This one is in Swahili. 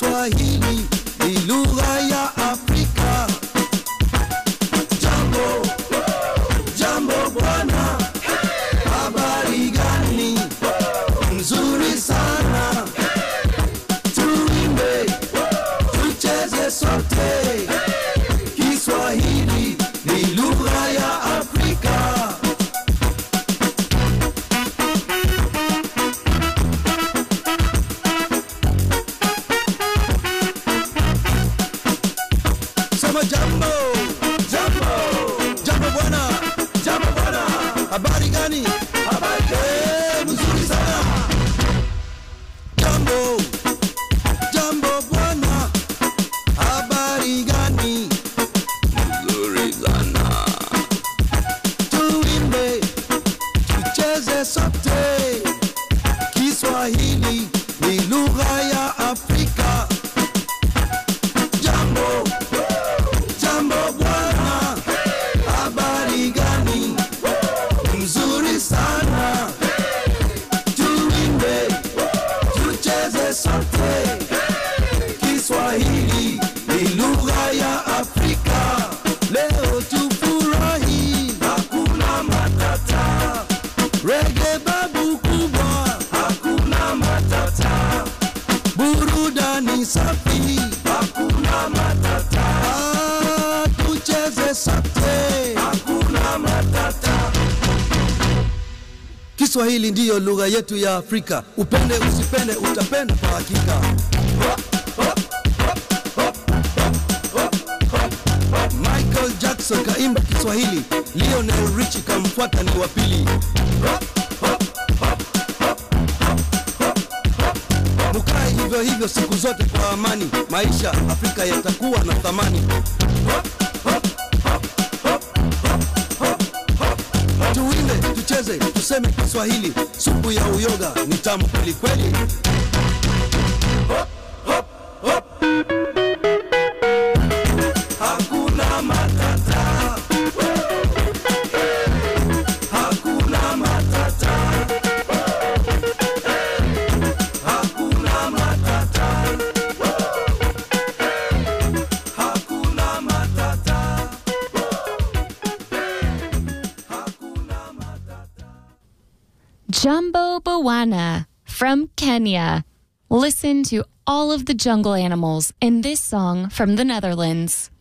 Kiswahili ni lugha ya Afrika. Jambo, jambo bwana, habari gani? Nzuri sana, tuimbe, tucheze sote. Kiswahili ni lugha ya Afrika. Sema jambo, jambo, jambo bwana, jambo bwana. Habari gani? Habari eh, mzuri sana. Jambo, jambo bwana. Habari gani? Mzuri sana. Tuimbe, tucheze sote. Kiswahili ni lugha ya Afrika. Jambo, jambo bwana, habari gani? Mzuri sana, tuimbe, tucheze sote. Kiswahili ni lugha ya Afrika. Leo tufurahi, hakuna matata. Rege babu kubwa, hakuna matata. Burudani safi, hakuna matata. Ah, tucheze sote, hakuna matata. Kiswahili ndiyo lugha yetu ya Afrika. Upende usipende, utapenda kwa hakika. Michael Jackson kaimba Kiswahili, Lionel Richie kamfuata ni wa pili. Mukae hivyo hivyo siku zote kwa amani, maisha Afrika yatakuwa na thamani. Tuimbe, tucheze, tuseme Kiswahili, supu ya uyoga ni tamu kweli kweli. Hakuna matata. Hakuna matata. Hakuna matata. Hakuna matata. Hakuna matata. Jumbo Bawana from Kenya. Listen to all of the jungle animals in this song from the Netherlands.